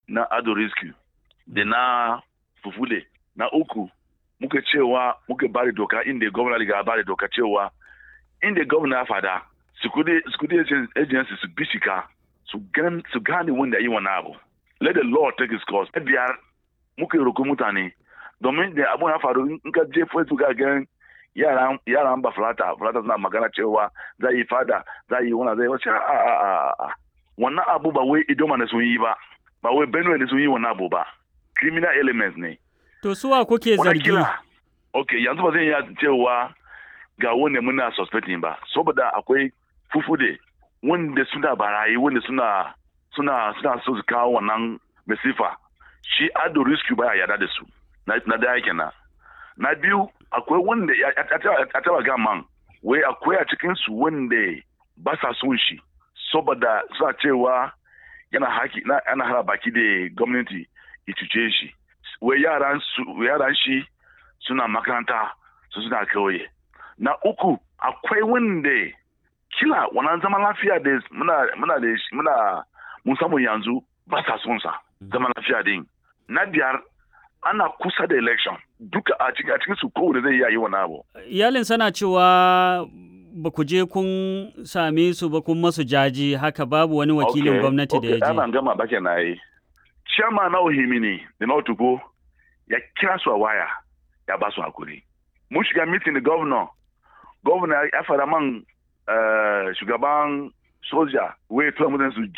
na ado rescue da na fufule na uku muka cewa muka bari doka inda gwamna riga bari doka cewa inda gwamna ya fada security agency su bishika su gane wanda yi wani abu let the law take its course biyar muka yi roƙo mutane domin da abun ya faru in ka je facebook ga gan yaran ba fulata fulata suna magana cewa za yi fada za yi wani zai wace a a a a wannan abu ba wai idoma ne sun yi ba ba wai benue ne sun yi wannan abu ba criminal elements ne to suwa kuke zargi ok yanzu ba zan iya cewa ga wanda muna suspecting ba saboda akwai fufude wanda suna barayi wanda suna suna suna so su kawo wannan masifa shi ado rescue baya yada da su na daya kenan na biyu akwai wanda a taba gaman wai akwai a cikin su wanda ba sa son shi saboda suna cewa yana haki ana hara baki da gwamnati ya cuce shi wai yaran shi suna makaranta su suna kauye na uku akwai wanda kila wannan zaman lafiya da muna muna da muna mun samu yanzu ba sa son sa zaman lafiya din na biyar ana kusa da election duka a cikin a cikin su kowane zai yi wani abu iyalin sana cewa ba ku je kun same su ba kun masu jaji haka babu wani wakilin gwamnati da ya je ana gama ba na yi chairman na ohimini da na otugo ya kira su a waya ya ba su hakuri mun shiga meeting da governor governor ya fara man shugaban soja wai tura mutane su